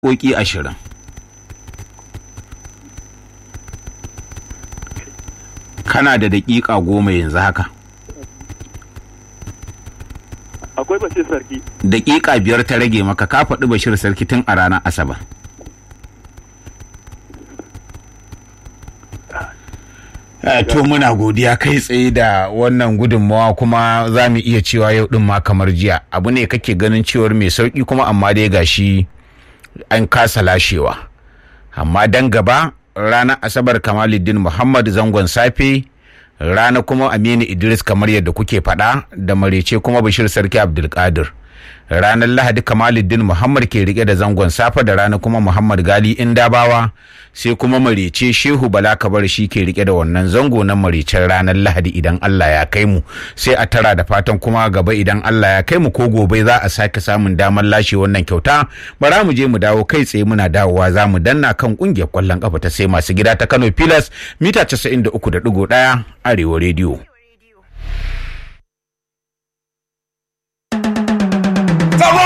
ƙoƙi ashirin kana da daƙiƙa goma yanzu haka akwai bashir sarki daƙiƙa biyar ta rage maka ka faɗi bashir sarki tun a ranar asabar Eh, to muna godiya kai tsaye da wannan gudunmawa kuma za mu iya cewa yau din ma kamar jiya abu ne kake ganin cewar mai sauki kuma amma dai gashi an kasa lashewa amma dan gaba ranar asabar kamaluddin muhammad zangon safe rana kuma aminu idris kamar yadda kuke faɗa da marece kuma bashir sarki abdulkadir ranar lahadi kamaluddin muhammad ke rike da zangon safe da rana kuma muhammad gali indabawa sai kuma marece shehu bala kabar shi ke rike da wannan zango na marecen ranar lahadi idan allah ya kai mu sai a tara da fatan kuma gaba idan allah ya kai mu ko gobe za a sake samun damar lashe wannan kyauta bara mu je mu dawo kai tsaye muna dawowa za mu danna kan kungiyar kwallon kafa ta sai masu gida ta kano pilas mita 93.1 arewa rediyo